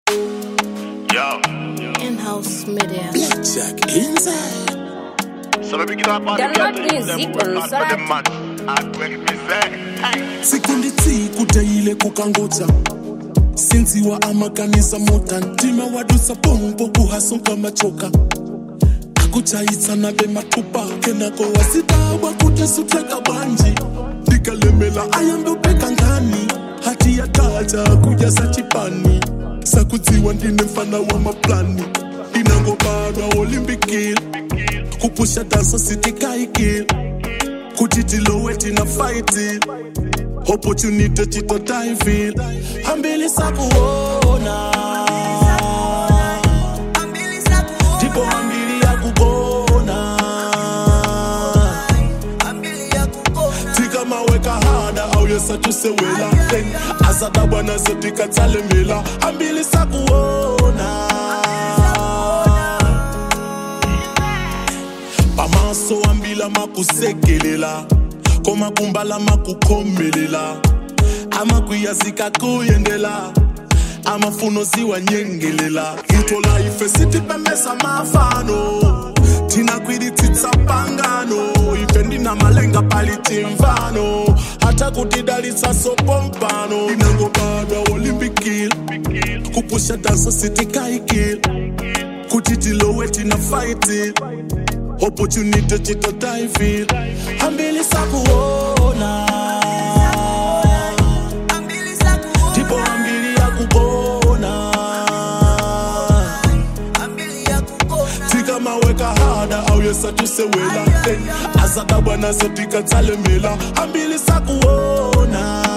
Yo, In-house media. Blackjack inside. so let me get up on They're the not ghetto, music them work on hard Saturday. for them man. I make me say, hey. sikundi tsiku teyile kukangodza sinziwa amakanisa mota ntima wadusa pompo kuhasonka machoka akuchayitsana bemathupa kenako wasitawa kutesuteka banji ndikalemela ayambopeka ngani hati ya tata kuja sachipani sakudziwa ndine mfana wa maplani ndinangobadwa olimpikile kupusha dansa sitikaikile kuti tilowe tina faiti opportunity chitotaifil hambili sakuona ndipo hambili ya kugona tikamaweka hada au yesatusewela azadabwana zetikatsalemela hambili sakuona pamaso ambila makusekelela komakumbala makukhomelela amakwiyazika kuyendela amafuno ziwanyengelela ithola ife sitipemesa mafano thina kwiditsitsapangano ife ndinamalenga palitimvano hata kutidalitsa sopompano inangobadwa olimpikile kupusha dansa sitikaikile kuti tilowe tina faitile opportunity chitotaifil hambili sakuona ndipo hambili ya kugona tikamaweka hada au yesatusewela azadabwana zetikatsalemela hambili sakuona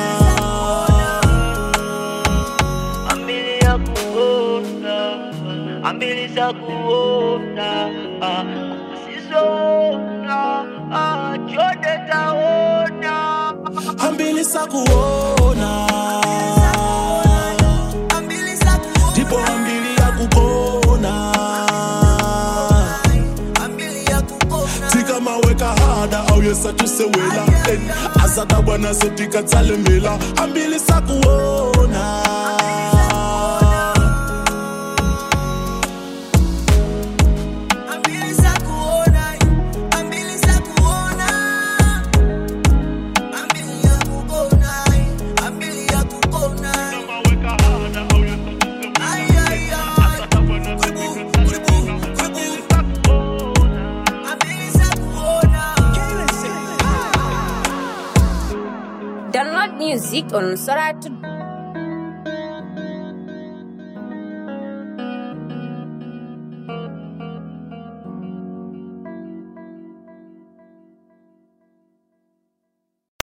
ambili ya kuona ambili za kuona ah, sizona ah, chote taona hambili sakuona ndipo hambili ya kugona tikamaweka hada au yesatusewela azadabwana zetikatsalemela hambili sakuona Download music on Sarah today.